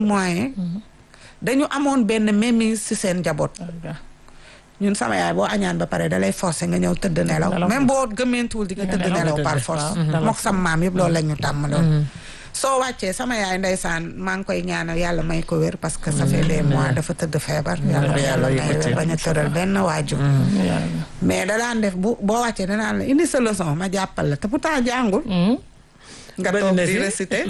moyen dañu amoon benn mémise ci seen njaboot ñun sama yaay boo añaan ba pare dalay forcer nga ñëw tëdd nelaw même boo gëmmentuwul di nga tëdd nelaw par force mook sam maam yëpp loolu la ñu tàmmaloon soo wàccee sama yaay ndeysaan maa ngi koy ñaanal yàlla may ko wér parce que ça fait des mois dafa tëdd feebar yàlla yàlla may wér bañ a tëral benn waajur mais da daan def bu boo wàccee danaan la indi sa leçon ma jàppal la te pourtant jàngul nga toog di réciter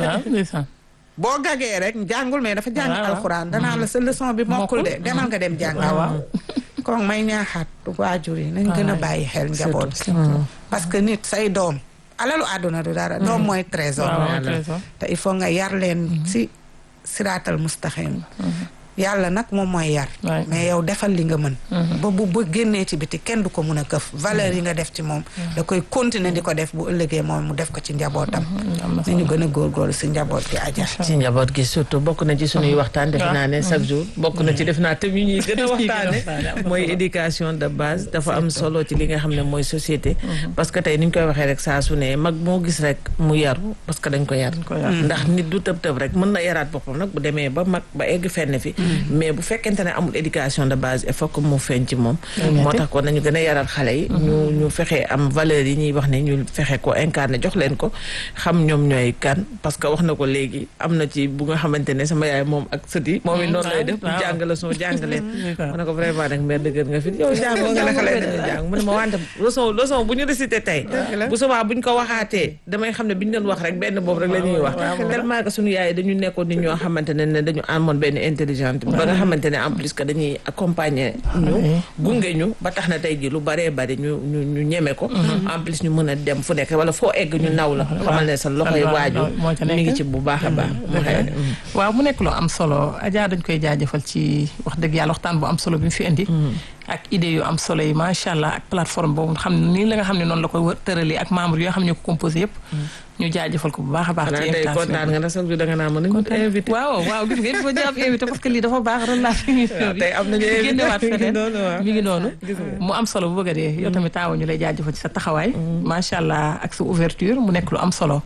boo gagee rek jàngul mais dafa jàng alxuraan danaa la sa leçon bi mokkul de demal nga dem jàng waaw kon may ñaaxaat waajur yi nañ gën a bàyyi xel njaboot parce que nit say doom alalu àdduna du dara doom mooy trésor te il faut nga yar leen si siraatal mustaxim yàlla nag moom mooy yar mais yow defal li nga mën ba bu ba génnee ci biti kenn du ko mun a këf valeur yi nga def ci moom da koy continuer di ko def bu ëllëgee moom mu def ko ci njabootam ni ñu gën a góorgóorlu si njaboot gi aja ci njaboot gi surtout bokk na ci sunuy waxtaan defe naa ne chaque jour bokk na ci def naa tam yu ñuy gën a waxtaane mooy éducation de base dafa am solo ci li nga xam ne mooy société parce que tey ni ñu koy waxee rek saa su ne mag moo gis rek mu yaru parce que dañ ko yar ndax nit du tëb tëb rek mën na yaraat boppam nag bu demee ba mag ba egg fenn fi mais bu fekkente ne amul éducation de base il faut que mu feeñ ci moom moo tax kon nañu gën a yaral xale yi ñu ñu fexe am valeur yi ñuy wax ne ñu fexe ko incarné jox leen ko xam ñoom ñooy kan parce que wax na ko léegi am na ci bu nga xamante ne sama yaay moom ak sët yi moom it noonu lay def bu jàng la soo jàng leen ma ne ko vraiment nag mère dëgër nga fi yow jàngoo nga ne xale dañu jàng mu ne ma wante leçon leçon bu ñu récité tey bu subaa buñ ko waxaatee damay xam ne bi ñu doon wax rek benn boobu rek la ñuy wax tellement que suñu yaay dañu nekkoon nit ñoo xamante ne ne dañu amoon benn intelligente ba nga xamante ne en plus que dañuy accompagner ñu gunge ñu ba tax na tey ji lu baree bari ñu ñu ñu ñeme ko en plus ñu mën a dem fu nekk wala foo egg ñu naw la xamal ne sa loxoy waaju mi ngi ci bu baax a baax waaw mu nekk loo am solo Adja dañ koy jaajëfal ci wax dëgg yàlla waxtaan bu am solo bi mu fi indi ak idée yu am solo yi macha allah ak plateforme boobu xam ne nii la nga xam ne noonu la ko tëralee ak membre yoo xam ne ko composé yëpp ñu jaajëfal ko bu baax a baax ci invitation kontaan nga na sax da nga naa mën nañu invité waaw waaw gis nga il faut jàpp invité parce que lii dafa baax relation yi tey am nañu génnewaat feneen mi ngi noonu mu am solo bu bëgg a dee yow tamit taawa ñu lay jaajëfal ci sa taxawaay macha allah ak sa ouverture mu nekk lu am solo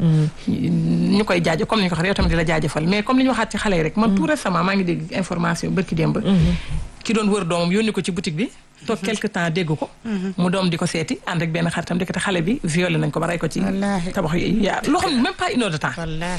ñu koy jaajëf comme ni ñu ko waxee yow tamit di la jaajëfal mais comme li ñu waxaat ci xale yi rek man tout récemment maa ngi dégg information bërki démb ki doon wër doomam yónni ko ci boutique bi toog quelque temps dégg ko mu doom di ko seeti ànd ak benn xaritam ndekete xale bi violé nañ ko ba rey ko ci tabax yaa loo xam ne même pas une heure de temps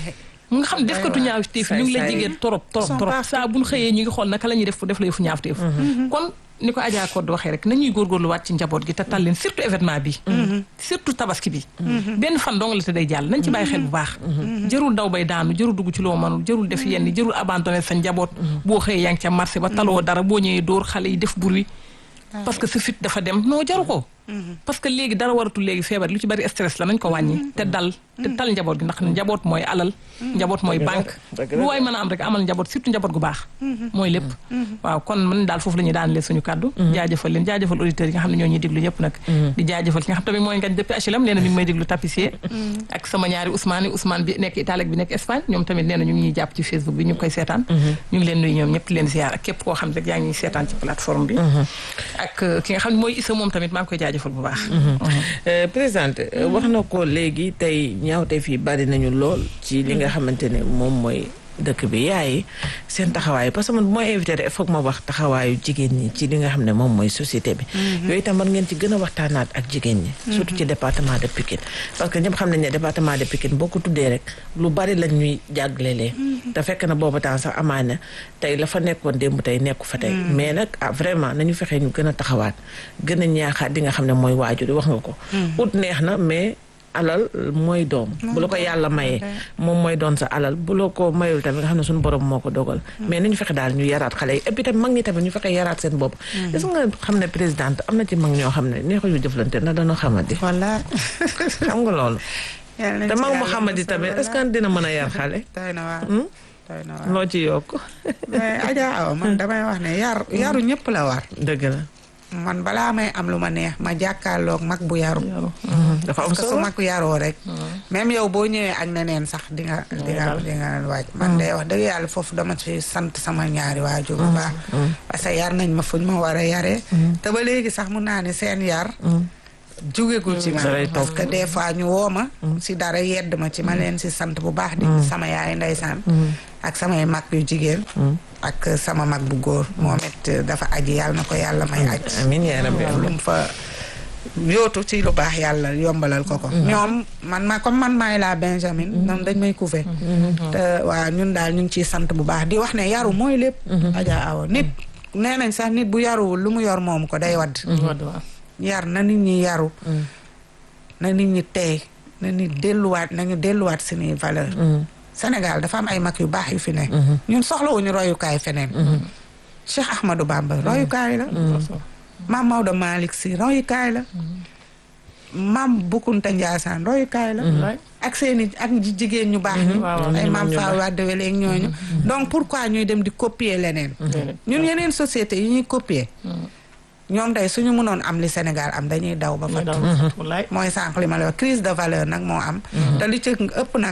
mu nga xam ne def ko tu ñaaw téef ñu ngi lay jigéen torop torop torop saa buñ xëyee ñu ngi xool naka la ñuy def def la yëfu ñaaw téef kon ni ko Adja Codé waxee rek nañuy góorgóorluwaat ci njaboot gi te tal leen surtout événement bi surtout tabaski bi benn fan dong la te day jàll nañ ci bàyyi xel bu baax jërul daw bay daanu jërul dugg ci loo mënul jërul def yenn jërul abandonné sa njaboot boo xëyee yaa ngi ca marché ba taloo dara boo ñëwee dóor xale yi def bruit parce que sa fit dafa dem noo jaru ko parce que léegi dara waratul léegi feebar lu ci bari stress la nañ ko wàññi te dal te tal njaboot gi ndax njaboot mooy alal njaboot mooy banque lu waay mën a am rek amal njaboot surtout njaboot gu baax mooy lépp waaw kon man daal foofu la ñuy daanalee suñu kàddu jaajëfal leen jaajëfal auditeurs yi nga xam ne ñoo ñuy déglu ñëpp nag di jaajëfal ki nga xam tamit mooy ngañ depuis HLM nee na mi ngi may déglu tapissier ak sama ñaari Ousmane yi Ousmane bi nekk Italie ak bi nekk Espagne ñoom tamit nee na ñu ngi ñuy jàpp ci Facebook bi ñu ngi koy seetaan ñu ngi leen nuyu ñoom ñëpp leen ziar ak képp koo xam rek yaa ngi seetaan ci plateforme bi ak ki nga xam ne mooy Issa moom tamit maa ngi koy jaajëfal bu baax présidente wax na ko léegi tey ñaawte fii bari nañu lool ci li nga xamante ne moom mooy dëkk bi yaay seen taxawaay parce que man bu may invité rek foog ma wax taxawaayu jigéen ñi ci li nga xam ne moom mooy société bi yooyu itam war ngeen ci gën a waxtaanaat ak jigéen ñi surtout ci département de Pikine parce que ñëpp xam nañ ne département de Pikine boo ko tuddee rek lu bari lañ ñuy jàggalelee te fekk na booba temps sax amaana tey la fa nekkoon démb tey nekku fa tey mais nag ah vraiment nañu fexee ñu gën a taxawaat gën a ñaaxaat di nga xam ne mooy waajur wax nga ko ut neex na mais alal mooy doom bu la ko yàlla mayee moom mooy doon sa alal bu la ko mayul tamit nga xam ne suñu borom moo ko dogal mais nañu fexe daal ñu yaraat xale yi et puis tamit mag ñi tamit ñu fexe yaraat seen bopp est-ce que nga xam ne présidente am na ci mag ñoo xam ne neexu ñu jëflante na dañoo xamadi voilà xam nga loolu te mag mu xamadi tamit est-ce que dina mën a yar xale doy na waar doy na waar loo ci yokk mais Adja Awa man damay wax ne yar yaru ñëpp la war dëgg la man balaa may am lu ma neex ma jàkkaarloog mag bu yaru dafa am parce que su solo mag yaroo rek même yow boo ñëwee ak neneen sax di nga di nga di nga waaj man de wax dëgg yàlla foofu dama ci sant sama ñaari waajur bu baax parce que yar nañ ma fuñ ma war a yaree te ba léegi sax mun naa ne seen yar jugegul ci man Dalay parce que des fois ñu woo ma si dara yedd ma ci ma leen si sant bu baax di sama yaay ndeysaan ak samay mag yu jigéen ak sama mag bu góor moom it dafa aji yàlla na ko yàlla may aj amiin yaa rabbi lu mu fa yootu ci lu baax yàlla yombalal ko ko ñoom man ma comme man maay la Benjamin ñoom dañ may couver te waaw ñun daal ñu ngi ciy sant bu baax di wax ne yaru mooy lépp Adja Awa nit nee nañ sax nit bu yaruwul lu mu yor moomu ko day wadd yar na nit ñi yaru na nit ñi tey na nit delluwaat nañu delluwaat suñuy valeur Sénégal dafa am ay mag yu baax yu fi ne ñun soxlawuñu royukaay feneen Cheikh Ahmadou Bamba royukaay la maam Maodo Malick Sy royukaay la maam Boukounta Ndiassane royukaay la ak seeni ak jigéen ñu baax ñi ay maam Faw Wade Wele ak ñooñu donc pourquoi ñuy dem di copier leneen ñun yeneen société yi ñuy copier ñoom tey suñu mënoon am li Sénégal am dañuy daw ba fat mooy sànq li ma la wax crise de valeur nag moo am te li ci ëpp nag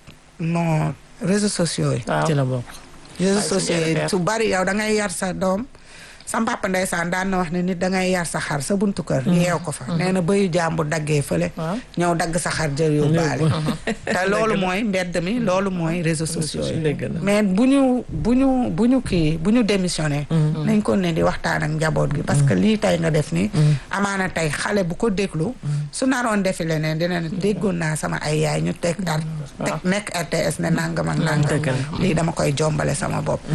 non réseaux sociaux yi ci la bokk réseaux sociaux yi su bari yow da ngay yar sa doom sam papa ndeysaan daan na wax ne nit dangay yar sa xar sa buntu kër yeew ko fa nee na bëyu jàmbur daggee fële ñëw dagg sa xar jël yóbbaale te loolu mooy mbedd mi loolu mooy réseaux sociaux yi mais bu ñu bu ñu bu ñu kii bu ñu démissionné nañ ko ne di waxtaan ak njaboot gi parce que lii tey nga def ni amaana tey xale bu ko déglu su naroon defi leneen dina ne déggoon naa sama ay yaay ñu teg ar teg nekk RTS ne nangam ak nangam lii dama koy jombale sama bopp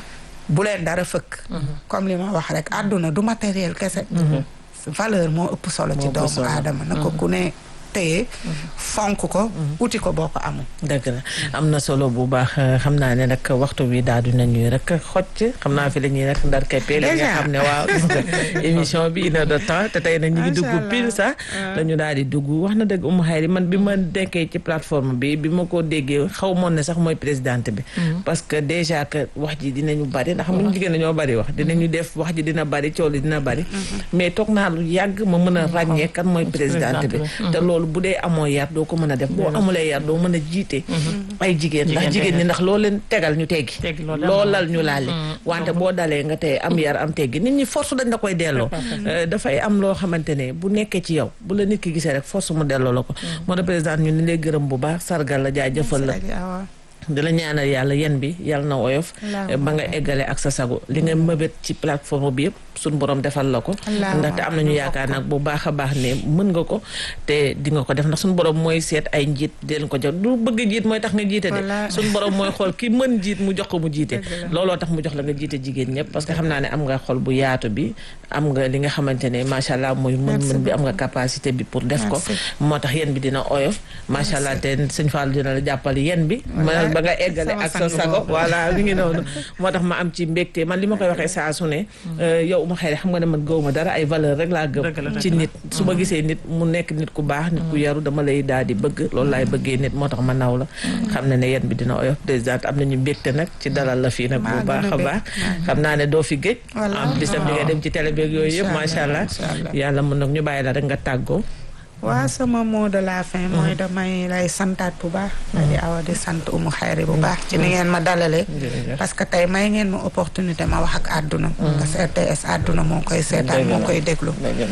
bu leen dara fëkk comme li ma wax rek àdduna du matériel kese valeur moo ëpp solo ci doomu aadama na ko ku ne téye fonk ko uti ko boo ko amul dëgg la am na solo bu baax xam naa ne nag waxtu bi daal di nañuy rek xocc xam naa fi la ñuy rek ndar keppee li nga xam ne waaw gis nga émission bi une heure de temps te tey nag ñu ngi dugg pile sax dañu daal di dugg wax na dëgg Oumou Khayri man bi ma nekkee ci plateforme bi bi ma ko déggee xaw moon ne sax mooy présidente bi parce que déjà que wax ji dinañu bari ndax xam ñu jigéen dañoo bari wax dinañu def wax ji dina bari coow li dina bari mais toog naa lu yàgg ma mën a ràññee kan mooy présidente bi te loolu bu dee amoo yar doo ko mën a def boo amulee yar doo mën a jiite ay jigéen ndax jigéen ñi ndax loo leen tegal ñu teggi loolal ñu laale wante boo dalee nga tey am yar am teggi nit ñi force dañ la koy delloo dafay am loo xamante ne bu nekkee ci yow bu la nit ki gisee rek force mu delloo la ko moo tax président ñu ni lay gërëm bu baax sargal la jaajëfal la di la ñaanal yàlla yen bi yàlla na woyof ba nga eggale ak sa sago li nga mëbét ci plateforme bi yëpp suñ borom defal la ko ndaxte am nañu yaakaar nag bu baax a baax ne mën nga ko te di nga ko def ndax suñ borom mooy seet ay njiit di leen ko jox du bëgg jiit mooy tax nga jiite de suñ borom mooy xool ki mën jiit mu jox ko mu jiite looloo tax mu jox la nga jiite jigéen ñëpp parce que xam naa ne am nga xol bu yaatu bi am nga li nga xamante ne macha allah mooy mën-mën bi am nga capacité bi pour def ko moo tax yen bi dina oyof macha allah te sëñ Fall dina la jàppale yen bi ba nga eggale ak sa sago voilà mi ngi noonu moo tax ma am ci mbégte man li ma koy waxee saa su ne yow Oumou Khayri xam nga ne man gëw ma dara ay valeur rek laa gëm ci nit su ma gisee nit mu nekk nit ku baax nit ku yaru dama lay daal di bëgg loolu laay bëggee nit moo tax ma naw la xam ne ne yen bi dina oyof président am nañu mbégte nag ci dalal la fii nag bu baax a baax xam naa ne doo fi géej am bisam di nga dem ci télé beeg yooyu yëpp macha allah yàlla mën nag ñu bàyyi la rek nga tàggoo waaw sama mot de la fin mooy damay lay santaat bu baax di awa di sant Oumou Khayri bu baax ci ni ngeen ma dalalee parce que tey may ngeen ma opportunité ma wax ak àdduna parce que RTS àdduna moo koy seetaan moo koy déglu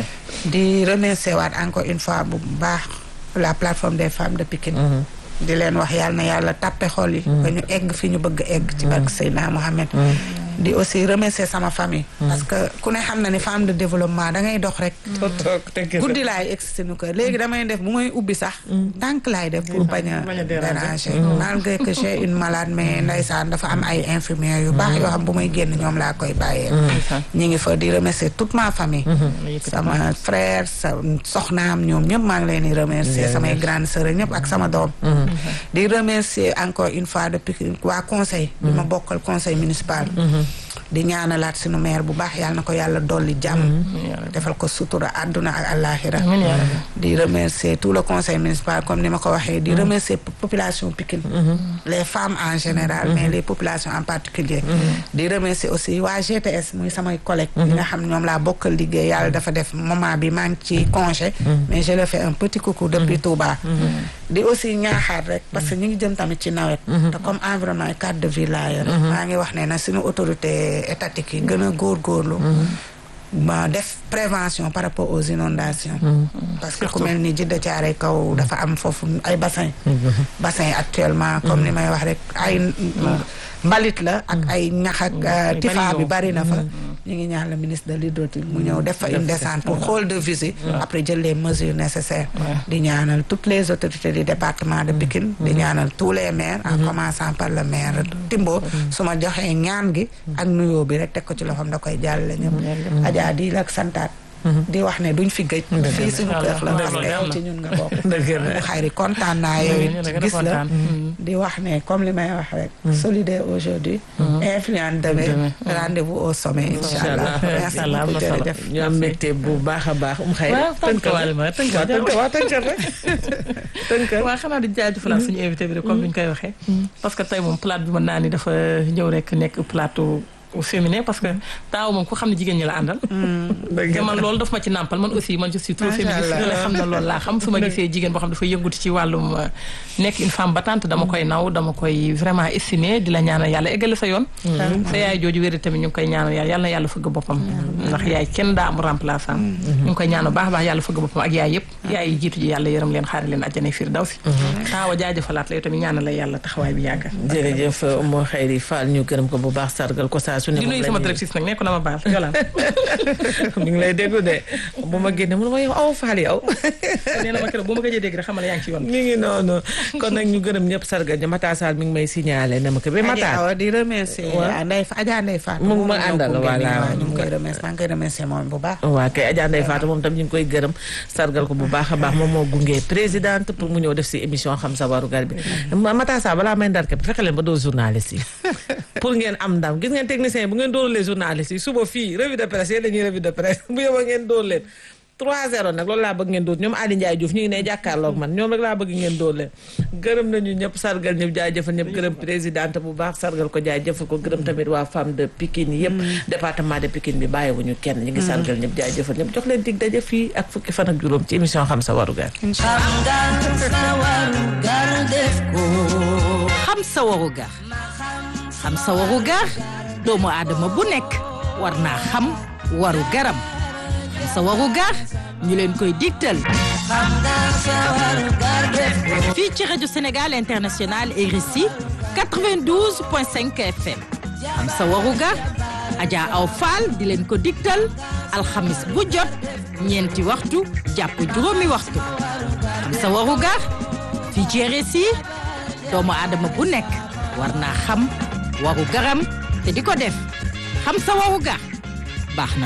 di remercier waat encore une fois bu baax la plateforme des femmes de Pikine di leen wax yàlla na yàlla tàppe xol yi ba ñu egg fi ñu bëgg egg ci barke Seydina Mohamed di aussi remercier sama famille parce que ku ne xam na ni femme de développement da ngay dox rek guddi laay egg sunu kër léegi damay def bu may ubbi sax tànk laay def pour bañ a déranger malgré que j'ai une malade mais ndeysaan dafa am ay infirmières yu baax yoo xam bu may génn ñoom laa koy bàyyee ñi ngi fa di remercier toute ma famille sama frère sa soxnaam ñoom ñëpp maa ngi leen di remercier samay grande sœur ñëpp ak sama doom di remercier encore une fois depuis waa conseil bi ma bokkal conseil municipal di ñaanalaat sunu maire bu baax yàlla na ko yàlla dolli jàmm defal ko sutura àdduna ak àllaaxira di remercier tout le conseil municipal comme ni ma ko waxee di remercier population Pikine les femmes en général mais les populations en particulier di remercier aussi waa GTS muy samay collègues yi nga xam ñoom laa bokkal liggéey yàlla dafa def moment bi maa ngi ci congé mais je le fais un petit coucou depuis Touba di aussi ñaaxaat rek parce que ñu ngi jëm tamit ci nawet te comme environnement et cadre de vie laa yor maa ngi wax ne na suñu autorité étatique yi gën a góorgóorlu ma def prévention par rapport aux inondations parce que ku mel ni Jidda Caaroy kaw dafa am foofu ay bassin bassin actuellement comme ni may wax rek ay mbalit la ak ay ñax ak tifa bi bari na fa ñu ngi ñaan le ministre de l'hydraulique mu ñëw def fa une descente pour xool de visite après jël les mesures nécessaires di ñaanal toutes les autorités du département de Pikine di ñaanal tous les maires en commençant par le maire Timbo su ma joxee ñaan gi ak nuyoo bi rek teg ko ci loxoom da koy jàllale ñëpp Adja di la santaat di wax ne duñ fi gëj fii suñu kër la parce que yow ci ñun nga bokk bu xayri kontaan naa yow it gis la di wax ne comme li may wax rek solidaire aujourd'hui influent demain rendez-vous au sommet incha allah merci beaucoup jërëjëf ñu am mbégte bu baax a baax um xëy tënkal ma tënkal waaw tënkal rek tënkal waaw xanaa di jaajëfalaat suñu invité bi rek comme ni ñu koy waxee parce que tey moom plate bi mën naa ni dafa ñëw rek nekk plateau au féminin parce que taaw moom ku xam ne jigéen ñi la àndal te man loolu daf ma ci nàmpal man aussi man je suis trop féministe la xam na loolu laa xam su ma gisee jigéen boo xam dafa yënguti ci wàllum nekk une femme battante dama koy naw dama koy vraiment estimer di la ñaanal yàlla eggale sa yoon sa yaay jooju wéri tamit ñu ngi koy ñaanal yàlla yàlla na yàlla fëgg boppam ndax yaay kenn daa am remplaçant ñu ngi koy ñaanal baax baax yàlla fëgg boppam ak yaay yëpp yaay yi jiitu ji yàlla yërëm leen xaari leen àjjana fiir daw si taawa jaajëfalaat la yow tamit ñaanal la yàlla taxawaay bi yàgg jërëjëf moo xëyri Fall ñu gërëm ko bu baax sargal ko saa su ne di nuyu sama directrice nag nekku na ma baal yolaan mi ngi lay déglu de bu ma génne mu ne ma yow aw Fall yow nee na ma keroog bu ma gëjee dégg rek xamal yaa ngi ci yoon mi ngi noonu kon nag ñu gërëm ñëpp sargal ña Mata Sall mi ngi may signalé ne ma ko ba Mata di remercier Ndeye Adja Ndeye Fatou mu ngi ma àndal voilà ñu ngi koy remercier maa ngi koy remercier moom bu baax waaw kay Adja Ndeye Fatou moom tam ñu ngi koy gërëm sargal ko bu baax a baax moom moo gunge présidente pour mu ñëw def si émission xam sa warugar bi Mata Sall balaa may ndarke bi fexe leen ba doo journaliste yi pour ngeen am ndam gis ngeen technicien bu ngeen dóorulee journaliste yi suba fii revue de presse yéen dañuy revue de presse bu yóbba ngeen dóor leen 3-0 nag loolu laa bëgg ngeen dóor ñoom Aliou Ndiaye Diouf ñu ngi ne jàkkaarloog man ñoom rek laa bëgg ngeen dóor leen gërëm nañu ñëpp sargal ñëpp jaajëfal ñëpp gërëm présidente bu baax sargal ko jaajëfal ko gërëm tamit waa femme de Pikine yëpp département de Pikine bi bàyyiwuñu kenn ñu ngi sargal ñëpp jaajëfal ñëpp jox leen dig daje fii ak fukki fan ak juróom ci émission xam sa warugar xam sa warugar xam sa warugar doomu aadama bu nekk war naa xam waru garam xam sa warugar ñu leen koy digtal fii ci rajo Sénégal International RSI 92.5 FM xam sa warugar Adja Aw Fall di leen ko digtal alxamis bu jot ñeenti waxtu jàpp juróomi waxtu xam sa warugar fii ci RSI doomu aadama bu nekk war naa xam waru garam te di ko def xam sa waru gar baax na